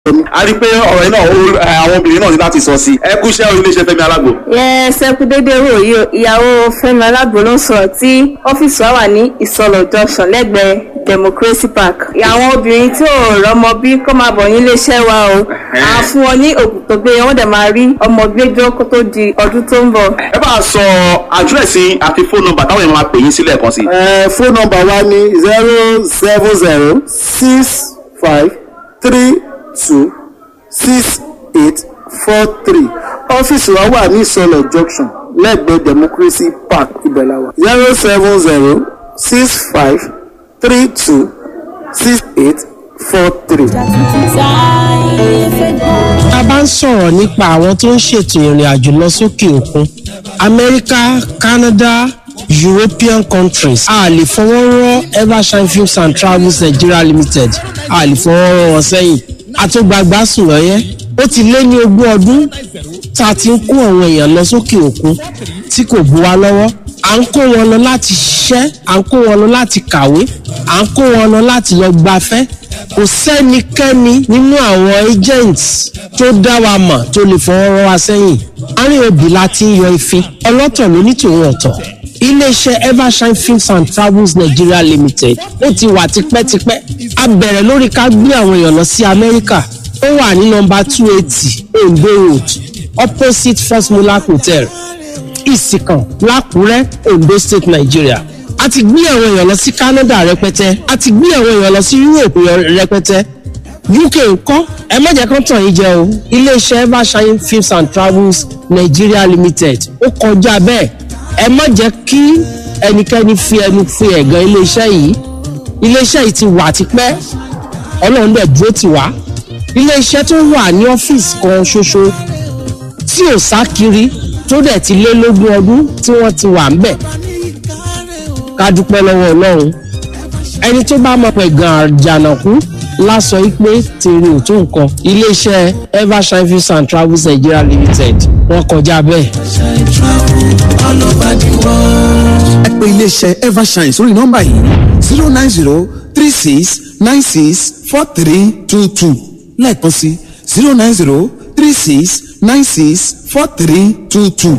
a rí i pé ọ̀rọ̀ yìí náà ó- ẹ, àwọn obìnrin náà ní láti sọ sí i ẹ kú iṣẹ́ iléeṣẹ́ Fẹ́mi Alágbo. yẹn ṣẹkù déédéé wò yìí o ìyàwó Fẹ́mi Alágbo ló ń sọ̀rọ̀ tí ọ́fíìsì wa wà ní ìsọlọ junction lẹ́gbẹ̀ẹ́ democracy park àwọn obìnrin tí ò rọ́mọ bí kó máa bọ̀ nílé iṣẹ́ wa o à fún wọn ní òògùn tó gbé wọn dẹ̀ máa rí ọmọ gbẹjọ kó tó di ọdún tó ń bọ̀. ẹ bá a sọ àdírẹ́sì àti fóònù nọ́mbà táwọn èèyàn máa pè yín sílẹ̀ kan sí. ẹ fóònù nọ́mbà wa ní zero seven zero six five three two six eight four three ọ́fíìsì wa wà ní ìsọlọ̀ junction lẹ́gbẹ̀ẹ́ democracy park ibẹ̀láwa zero seven zero six five three two six eight four three. a bá ń sọ̀rọ̀ nípa àwọn tó ń ṣètò ìrìn àjò lọ sókè òkun amẹ́ríkà canada european countries a lè fọwọ́ rọ́ evershine films and travels nigeria limited a lè fọwọ́ rọ́ wọn sẹ́yìn àtúgbàgbà sùn lọ́yẹ́ ó ti lé ní ogún ọdún tá a ti ń kó àwọn èèyàn lọ sókè òkun tí kò bu wa lọ́wọ́ à ń kó wọn lọ láti ṣiṣẹ́ à ń kó wọn lọ láti kàwé à ń kó wọn lọ láti lọ gbafẹ́ kò sẹ́nikẹ́ni nínú àwọn agents tó dá wa mọ̀ tó lè fọwọ́ rọ́ wa sẹ́yìn àárín òbí la ti ń yọ ìfín ọlọ́tọ̀ ló ní tòun ọ̀tọ̀ iléeṣẹ́ evershine films and travels nigeria limited ó ti wà tipẹ́tipẹ́ a bẹ̀rẹ̀ lórí ká gbé àwọn èèyàn lọ sí amẹ́ríkà ó wà ní nọmba two eighty ondo road opposite first mulak hotel ìsìkàn lákùrẹ́ ondo state nigeria a ti gbé àwọn èèyàn lọ sí canada rẹpẹtẹ a ti gbé àwọn èèyàn lọ sí europe rẹpẹtẹ uk ńkọ́ ẹ má jẹ́ kán tàn yín jẹ o iléeṣẹ́ evershine films and travels nigeria limited ó kọjá bẹ́ẹ̀ ẹ má jẹ́ kí ẹnikẹ́ni fi ẹnu fi ẹ̀gàn iléeṣẹ́ yìí iléeṣẹ́ yìí ti wà tipẹ́ ọlọ́run dẹ̀ dúró tì wá iléeṣẹ́ tó wà ní ọ́fíìsì kan ṣoṣo tí ò sá kiri tó dẹ̀ ti lé lógún ọdún tí wọ́n ti wà ń bẹ̀ ká dúpẹ́ lọ́wọ́ ọlọ́run ẹni tó bá mọ̀ pé gan àjànàkú lásọ yìí pé tèrè ò tó nǹkan iléeṣẹ́ evershine films and travels nigeria limited wọ́n kọjá bẹ́ẹ̀. ẹ pè iléeṣẹ́ evershine sórí nọ́mbà yìí zero nine zero three six nine six four three two two lẹ́ẹ̀kan sí zero nine zero three six nine six four three two two.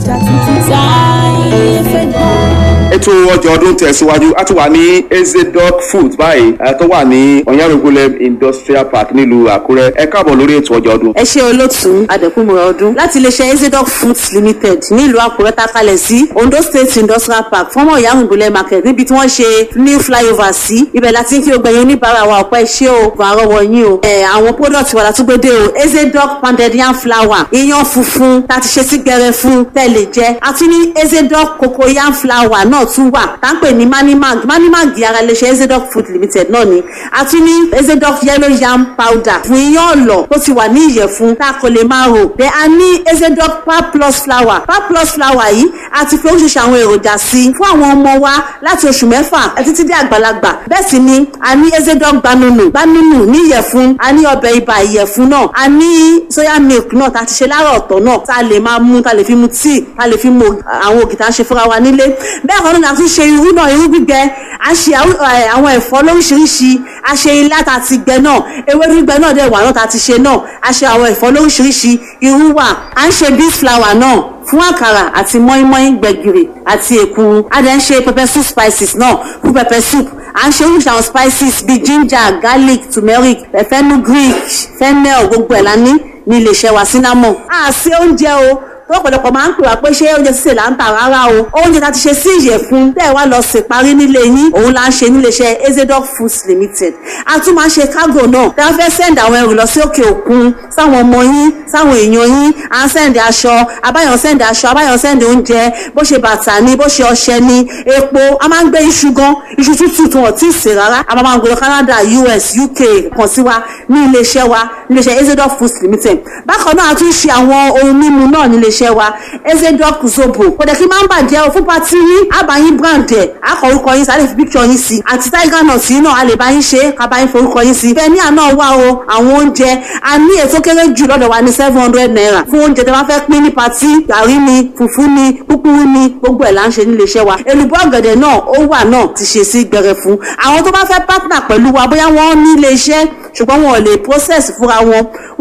ètò ọjà ọdún tẹ̀síwájú a ti wà ní ezedoc food báyìí ẹ, tó wà ní ọ̀yánrogolem industrial park nílùú àkúrẹ́ ẹ káàbọ̀ lórí ètò ọjà ọdún. ẹ ṣe olótùú adẹkùnmọ̀ ọdún láti iléeṣẹ́ ezedoc foods limited nílùú àkúrẹ́ tá a kalẹ̀ sí ondo state industrial park fọ́mọ̀ ìyáhùnbùlẹ̀ market níbi tí wọ́n ṣe new flyover sí ibẹ̀ láti ń kí gbogbo ẹ̀yin oníbàárà wa ọ̀pẹ́ ṣé o bọ̀ àrọ́wọ́ yín o ẹ̀ àwọn product wa látúgbédé o ezedoc pounded yam flour iyán funfun tá a ti ṣe sí gbẹrẹ fún tẹ̀lé jẹ́ àti ní ezedoc cocoa yam flour náà tún wà tá ń pè ní manimag manimag ara iléeṣẹ́ ezedoc food limited náà ni àti ní ezedoc yellow yam powder fún iyán ọ̀lọ̀ tó ti wà ní ìyẹ̀fun tá a kò lè máa rò bẹ́ẹ̀ a ní ezedoc pap plus flour pap plus flour yìí a ti fi oríṣiríṣi àwọn èròjà sí i fún àwọn ọmọ wa láti oṣù mẹ́fà títí dé àgbàlagbà bẹ́ẹ̀ sì ni a ní ezedoc gbanunu gbanunu ní ìyẹ̀fun a ní ọbẹ̀ ibà ìyẹ̀fun náà a ní soya milk náà tá a ti ṣe láàárọ̀ ọ̀tọ̀ náà tá a lè máa mú tá a lè fi mu tíì tá a lè fi mu àwọn ògì tá a ṣe fúnra wa nílé bẹ́ẹ̀ kan náà a tún ṣe irú náà irú gbígbẹ a ṣe àwọn ẹ, àwọn ẹ̀fọ́ lóríṣiríṣi a ṣe ilá tá a ti gbẹ náà ewé gbígbẹ náà dẹ̀ wà náà tá a ti ṣe náà a ṣe àwọn ẹ̀fọ́ lóríṣiríṣi irú wà à ń ṣe beef flour náà fún àkàrà àti mọ́ínmọ́ín gbẹ̀gìrì àti èkuru a dẹ̀ ń ṣe pepper soup spices náà fún pepper soup à ń ṣe oríṣi àwọn spices bíi ginger garlic turmeric fenugreek fennel gbogbo ẹ̀ la ní ní iléeṣẹ́ wa cinnamon. a ṣe oúnjẹ o tó ọ̀pọ̀lọpọ̀ máa ń pè wá pé ṣé oúnjẹ sísè là ń tà rárá o oúnjẹ tá a ti ṣe sí ìyẹ̀fun tẹ́ ẹ wá lọ sè parí nílé yín òun la ń ṣe níléeṣẹ́ ezedoc foods limited a tún máa ń ṣe cargo náà tá a fẹ́ send àwọn ẹrù lọ sí òkè òkun sáwọn ọmọ yín sáwọn èèyàn yín à ń send aṣọ abáyọ̀ send aṣọ abáyọ̀ send oúnjẹ bó ṣe bàtà ni bó ṣe ọṣẹ ni epo a máa ń gbé iṣu gan iṣu tútù tí wọn ò tí ì sè rárá a máa máa ń gbé lọ Canada US UK kàn sí wa ní iléeṣẹ́ wa níléeṣẹ́ ezedoc foods limited bákan náà a tún ṣe àwọn ohun mímu náà níléeṣẹ́ wa ezedoc zobo kò dẹ̀ kí máa ń bàjẹ́ o fún pati yín àbáyín brand ẹ̀ akọ orúkọ yín sáré fi picture yín sí àti tiger nut yín náà a lè bá yín ṣe ká bá yín forúkọ yín sí bẹ́ẹ̀ ní àná wà o àwọn oúnjẹ a ní ètò kéré jù lọ́dọ̀ wa ní seven hundred naira fún oúnjẹ tí wọ́n fẹ́ pín ní pati gàrí ni fùfú ni kúkúrú ni gbogbo ẹ̀ là ń ṣe níléeṣẹ́ wa èlùbọ́ ọ̀gẹ̀dẹ̀ náà ó wà náà ti ṣe sí gbẹrẹ fún àwọn tó bá fẹ́ partner pẹ̀lú wa bóyá wọ́n ní iléeṣẹ́ ṣùgbọ́n wọn ò lè process fúnra wọn